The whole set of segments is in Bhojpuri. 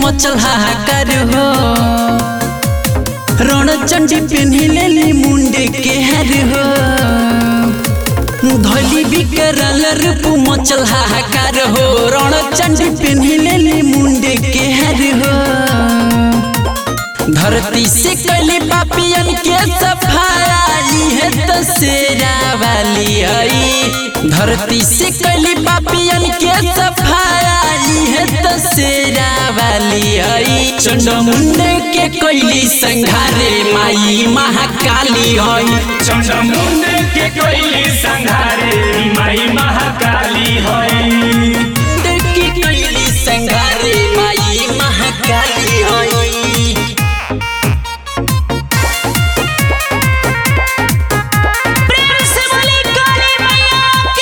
मचल हाहाकार हो रण चंडी पेन्ही लेली मुंडे के हर हो धोली बिकरल रूप मचल हाहाकार हो रण चंडी पेन्ही लेली मुंडे के हर हो धरती से कैली पापियन के सफाई है तो शेरा वाली हई धरती से कैली पापियन के सफाई है तो शेरा वाली हई चंडमुंडे के कैली संघारे माई महाकाली हई चंडमुंडे के कोई संघारे माई महाकाली हई के कैली संघारे माई महाकाली हई प्रेम से बोली काली मैया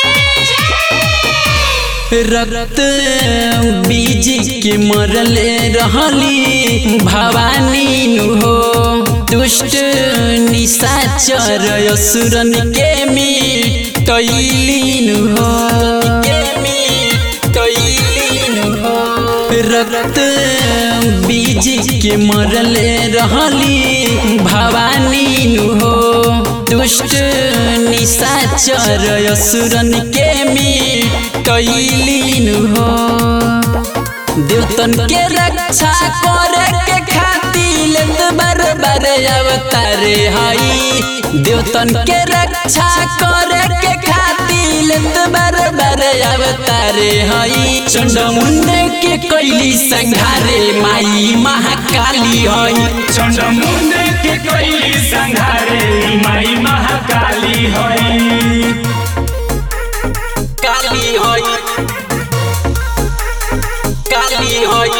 की रक्त बीज के मरले रहली भवानी नु हो दुष्ट निशाचर असुरन के मिटैली नु हो के मिटैली नु हो रक्त बीज के मरले रहली भवानी नु हो दुष्ट निशाचर असुरन के मिटैली नु हो देवतन के रक्षा करे के खातिर लेत बार बार अवतारे हई देवतन के रक्षा करे के खातिर लेत बार बार अवतारे हई चंडमुंडे के कैली संघारे माई महाकाली हई चंडमुंडे के कोई संघारे माई महाकाली हई काली हई काली हई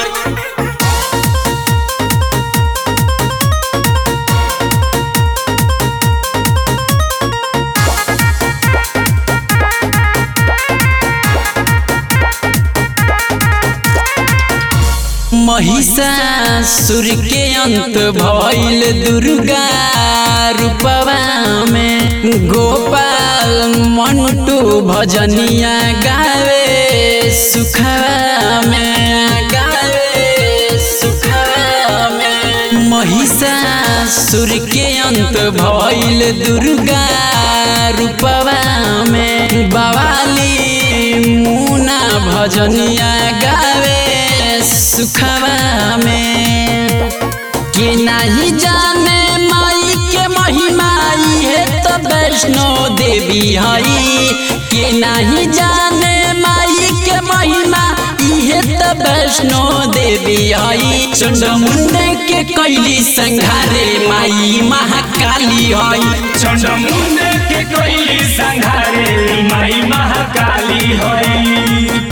महिषासुर के अंत भइल दुर्गा रूपवा में गोपाल मंटू भजनिया गावे सुखवा में गावे सुखवा में महिषासुर के अंत भइल दुर्गा रूपवा में बवाली मुना भजनिया गावे सुखवा में के नहीं जाने माई के महिमा है तो वैष्णो देवी हई के नहीं जाने माई के महिमा है तो वैष्णो देवी हई चंडमुंडे के कैली संघारे माई महाकाली हई चंडमुंडे के कोई संघारे माई महाकाली हई